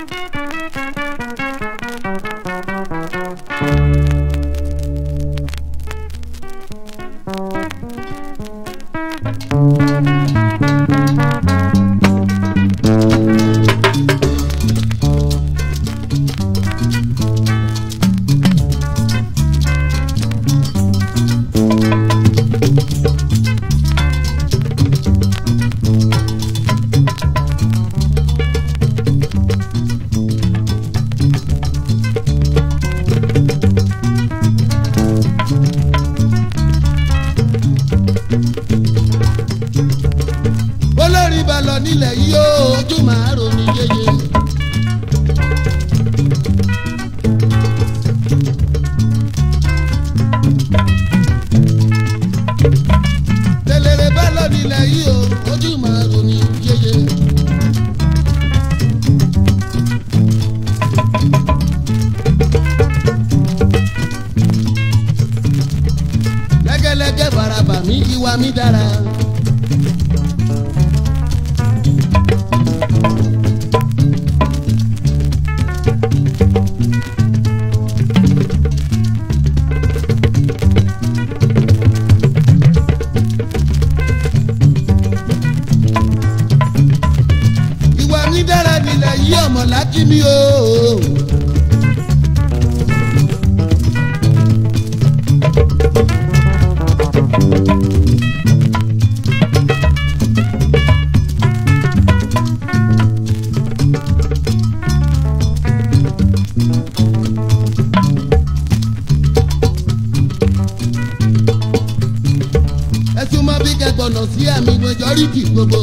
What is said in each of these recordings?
olórí balọ̀ nílẹ̀ yìí ó ojú màá ronú yeye. tẹlẹrẹ balọ̀ nílẹ̀ yìí ó ojú màá ronú yeye. lẹ́gẹ́lẹ́gẹ́ faraba mi ìwà mi dára. ìwà mi dára nílẹ̀ yí ọmọ láti mi o. ẹtún mọ bí kẹgbọnà sí àmì majority gbogbo.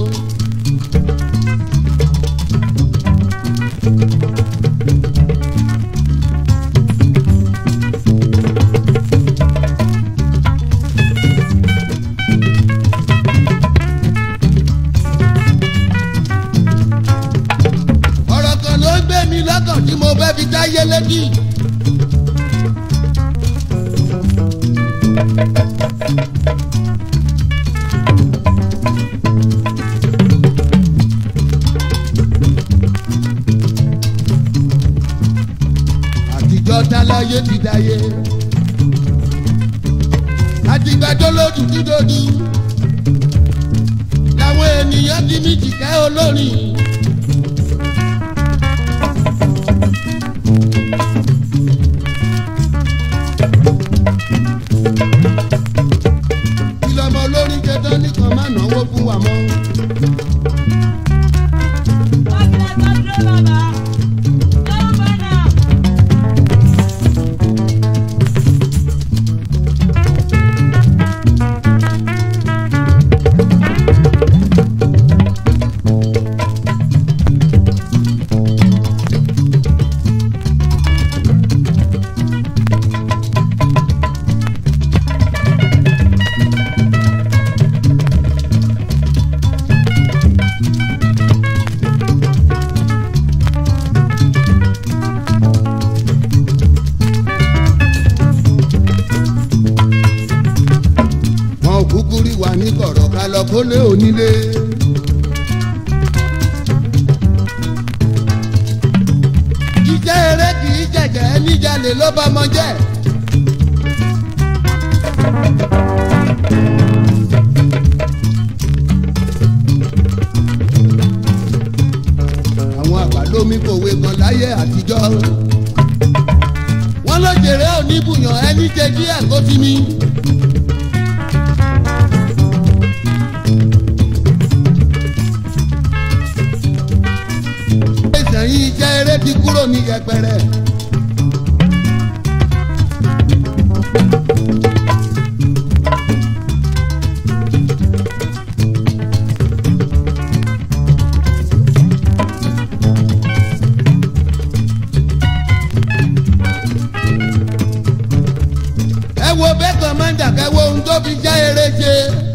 ọ̀rọ̀ kan ló ń gbé mi lọ́kàn tí mo fẹ́ fi dáyé létí. àtijọ́ táláyé ti dáyé. àtìgbàjọ́ lójú dídòdú. làwọn ènìyàn ti mí jìkẹ́ olórin. kí lọmọ olórin jẹjọ nìkan má náwó fún wa mọ́. wọn ò kúkú rí wa ní kọ̀rọ̀ ká lọ kólé onílé. jíjẹ́ eré kì í jẹ̀jẹ̀ níjàlè ló bá mọ jẹ́. àwọn àgbàlómi kòwe kan láyé àtijọ́. wọ́n ló jèrè oníbùyàn ẹni jẹ díẹ̀ kó ti mi. ìsẹ̀yìn iṣẹ́ eré ti kúrò ní yẹpẹrẹ. ẹ wo bẹ́ẹ̀ kọ́mọ́ndà kẹ́ wo ohun tó fi já eré ṣe.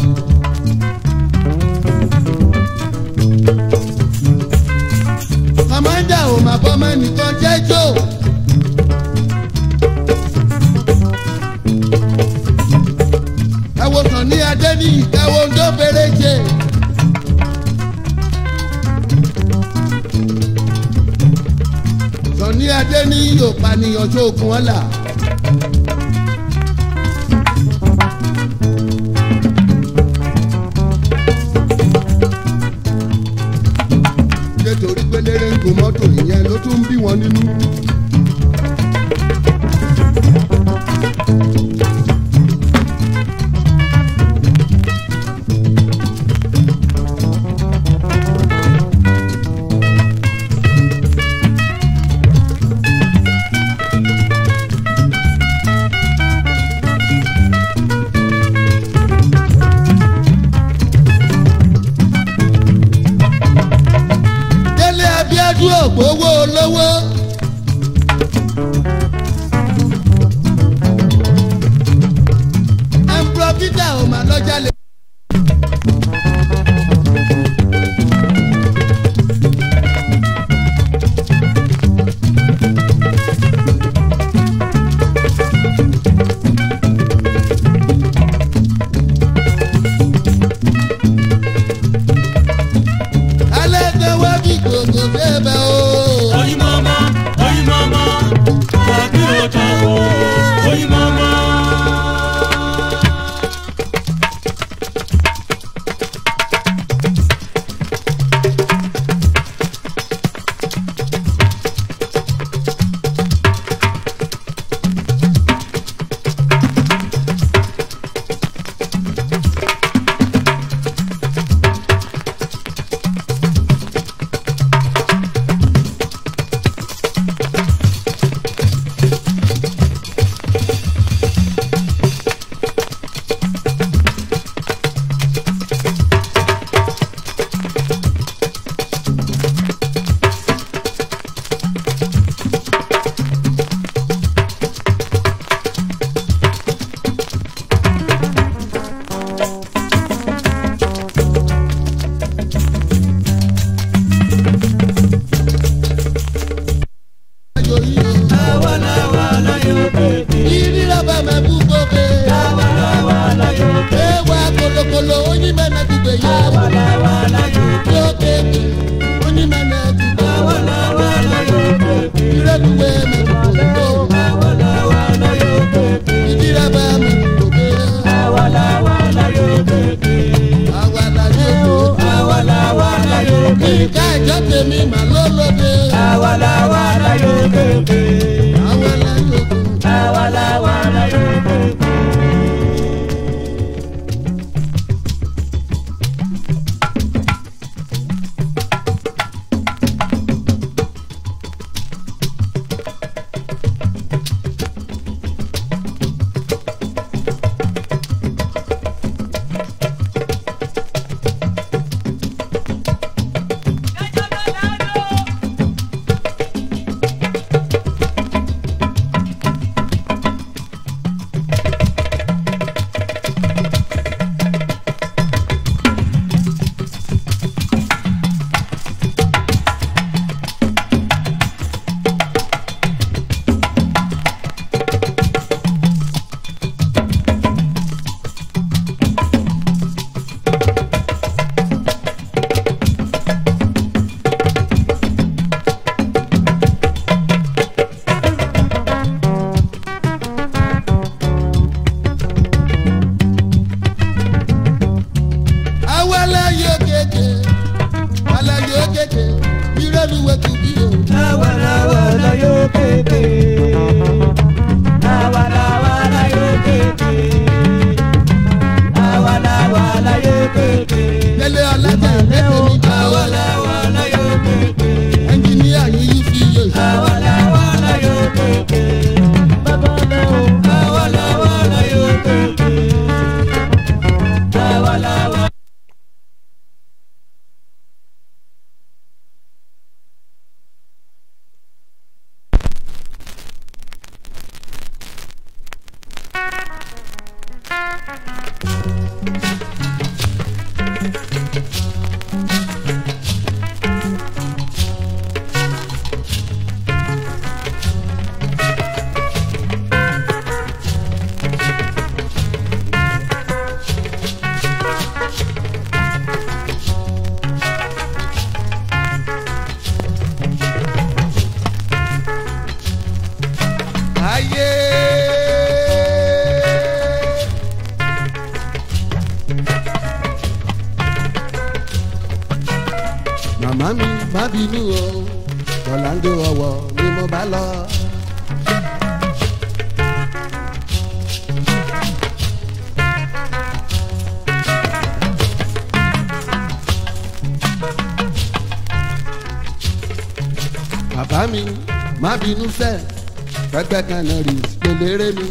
kọ́mọ́ndà ò mà bọ́mọ nìkan jẹ́ jò. ẹ wo kàn ní adé ní ìkẹwò ohun tó fèrè ṣe. ní adé ní yóò pànìyàn ṣoògùn ọ̀la. nítorí pé lérè ń gun mọ́tò ìyẹn ló tún ń bí wọn nínú. délé abiodun ògbówó olówó. ẹnpro peter ò mà lọ́jà lè. alẹ́ kan wá bí gbogbo débẹ̀ o. Oyin mama, oyin mama, wàbí ọjà wo, oyin mama. ayò yìí o. Àwa làwa láyé òkèèdè, ìrírá bá mẹ́ bú gbòbe. àwa làwa láyé òkèèdè, ewa kolokolo onímọ̀nà dùgbò yẹ. àwa làwa láyé òkèèdè, lókè onímọ̀nà dùgbò. àwa làwa láyé òkèèdè, ìrẹ́dùwẹ̀ mẹ́ dùgbò. àwa làwa láyé òkèèdè, ìrírá bá mẹ́ dùgbò. àwa làwa láyé òkèèdè, àwa làyè o. àwa làwa láyé òkèèdè, ìka ìjọ tèmi mà lólóde. àwa làwa láyé òkèèdè, àwa làyè o. àwa làwa láyé òkèèdè. má bínú o ọ̀làǹdó ọ̀wọ̀ ni mo bá lọ. bàbá mi má bínú sẹ́ pẹ́pẹ́ kan náà rí pélére mi.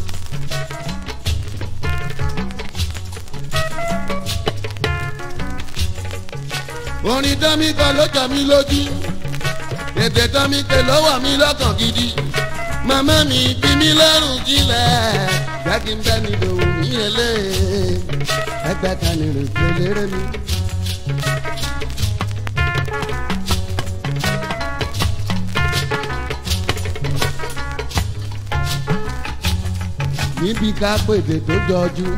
orin dánmí kan ló jọ mí lójú ètè dánmí pé ló wà mí lọ́kàn gidi màmá mi bí mi lọ́rùn jílẹ̀ jẹ́ kí n bẹ́ mi lòun ní ilé ẹgbẹ́ kan ní rè pélére mi. níbi ká pèdè tó jọjú.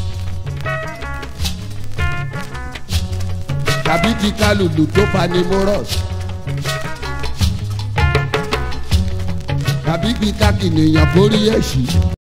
tàbí ti kálùlù tó fanimorous. tàbí bí kákìnìyàn borí ẹ̀ṣin.